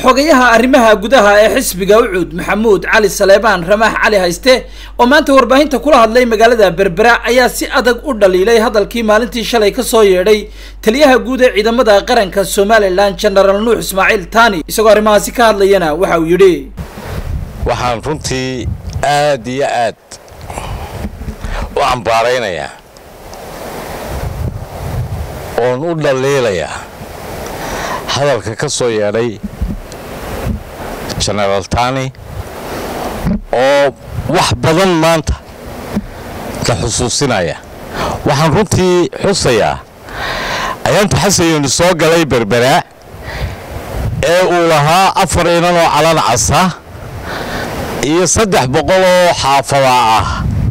xogayaha arrimaha gudaha ee xisbiga ucuud maxamuud cali saleebaan ramaax cali hayste oo maanta warbaahinta kula hadlay magaalada berbera ayaa si adag u dhaliilay hadalkii maalintii shalay kasoo yeedhay taliyaha guud ee ciidamada qaranka somalilan genaraal nuux ismaaciil tani isagoo arrimahaasi ka hadlayana waxa uu yidhi waxaan runtii aad iyo aad u cambaaraynayaa oon u dhaliilayaa hadalka ka soo yeedhay genaraal tani oo wax badan maanta la xusuusinaya waxaan runtii xusayaa ayaantu xasayoni soo galay berberaa ee uu lahaa afar inan oo calan casa iyo saddex boqol oo xaafada ah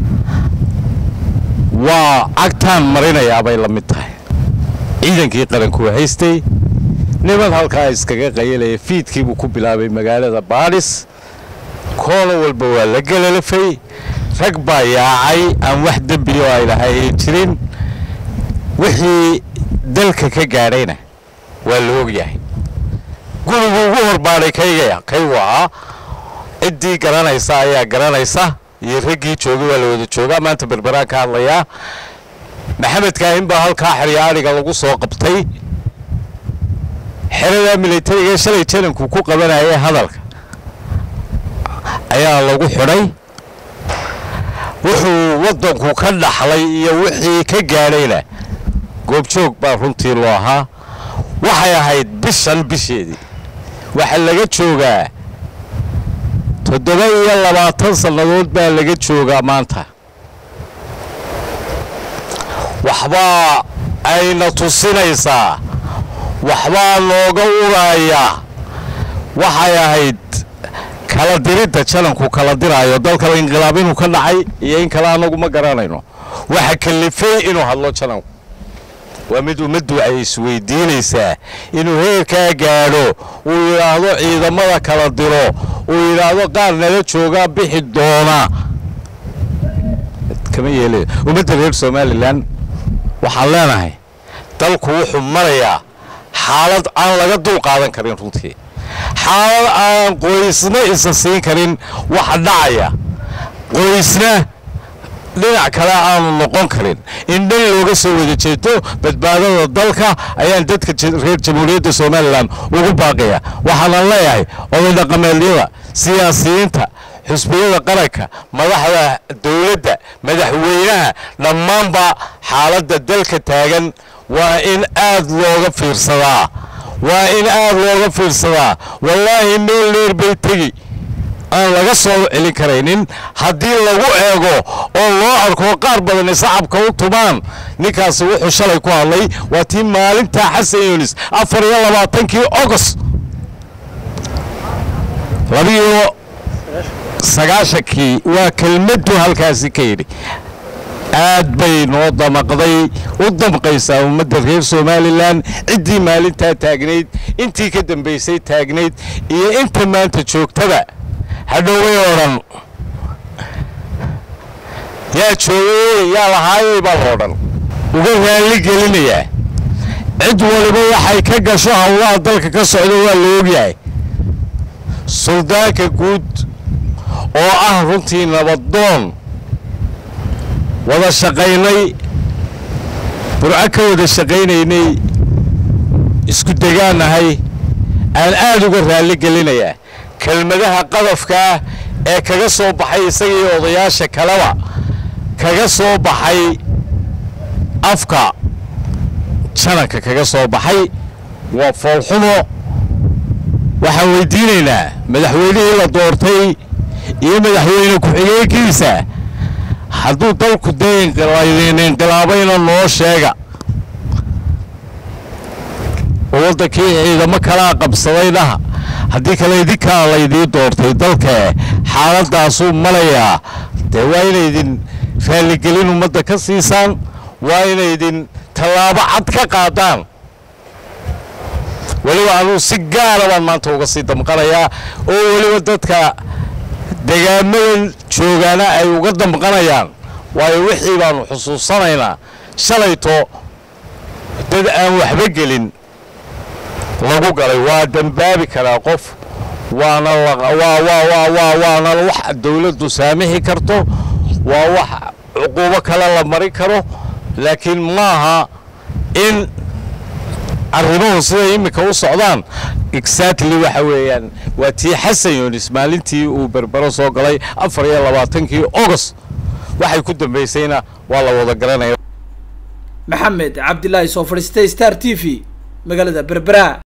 waa cagtaan marinayaa bay la mid tahay ciidankii qarankuwa haystay niman halkaa iskaga qayalaya fiidkiibuu ku bilaabay magaalada baadhis koona walba waa la gelalafay rag baa yaacay aan wax dembiyo ay lahayn jirin wixii dalka ka gaadhayna waa la ogyahay gurigu ugu horbaadhay kaygaya kaygu ahaa ciddii garanaysa ayaa garanaysa iyo raggii joogay waa la wada joogaa maanta berberaan ka hadlayaa maxamed kaahin baa halkaa xeryaadhiga lagu soo qabtay xeradaa militariga shalay jananku ku qabanayay hadalka ayaa lagu xidhay wuxuu waddanku ka dhaxlay iyo wixii ka gaadhayna goobjoog baa runtii loo ahaa waxay ahayd bishan bisheedii waxaa laga joogaa toddoba iyo labaatan sannadood baa laga joogaa maanta waxbaa ayna tusinaysaa waxbaa nooga uraaya waxay ahayd kala diridda jananku kala diraayo dalkaba inqilaab inuu ka dhacay iyo in kale annagu ma garanayno waxa kalifay inuu hadlo jananku waa mid ummaddu ay isweydiinaysaa inuu heerkaa gaadho uu yidhaahdo ciidamada kala diro uu yidhaahdo qaar nala joogaa bixi doona kama yeelay ummadda reer somalilan waxaan leenahay dalku wuxuu marayaa xaalad aan laga dul qaadan karin runtii xaalad aan qoysna isa siin karin waxa dhacaya qoysna dhinac kale aanu noqon karin in dhan looga soo wada jeeto badbaadada dalka ayaan dadka reer jamhuuriyadda somalilan ugu baaqaya waxaanan leeyahay oday dhaqameedyada siyaasiyiinta xusbiyada qaranka madaxda dowladda madaxweynaha dhammaanba xaaladda dalka taagan waa in aad looga fiirsadaa waa in aad looga fiirsadaa wallaahi meel dheer bay tegi aan laga soo celin karaynin haddii lagu eego oo loo arko qaar badani sacabka u tumaan ninkaasi wuxuu shalay ku hadlay waa tii maalintaa xasan yunis afar iyo labaatankii ogost labiyo sagaashankii waa kelmaddu halkaasi ka yidhi aad bay noo damaqday u damqaysaa ummadda reer somalilan ciddii maalintaa taagnayd intii ka dambaysay taagnayd iyo inta maanta joogtaba hadhoway oo dhan yaa joogay yaa lahaayay baa loo dhan uga raalli gelinayaa cid waliba waxay ka gasho howlaha dalka ka socda waa la ogyahay suldaanka guud oo ah runtii nabadoon wada shaqaynay burco ka wada shaqaynaynay isku degaanahay aan aad uga raalli gelinayaa kelmadaha qadafkaa ee kaga soo baxay isagii odayaasha kaleba kaga soo baxay afka jananka kaga soo baxay waa foolxumo waxaan weydiinaynaa madaxweynihii la doortay iyo madaxweyne ku-xigeenkiisa hadduu dalku dee inqilaabayna noo sheega oo waddankii ciidamo kalaa qabsaday dhaha haddii kale idinkaa laydii doortay dalkee xaaladdaasuu malayaa dee waa inaydin raalligelin ummadda ka siisaan waa inaydin tallaabo cad ka qaadaan weliba anuu si gaara baan maanta uga sii damqanayaa oo weliba dadka degaamadan joogaana ay uga damqanayaan waayo wixii baanu xusuusanaynaa shalayto dad aan waxba gelin lagu galay waa dambaabi karaa qof waana waana wax dowladdu saamixi karto waa wax cuquubo kale la mari karo laakiin maaha in arrimuhu siday iminka u socdaan exactly waxa weeyaan waa tii xasan yunis maalintii uu berbero soo galay afar iyo labaatankii august waxay ku dambaysayna waa la wada garanaya maxamed cabdilaahi soo fadhiistay star t v magaalada berbera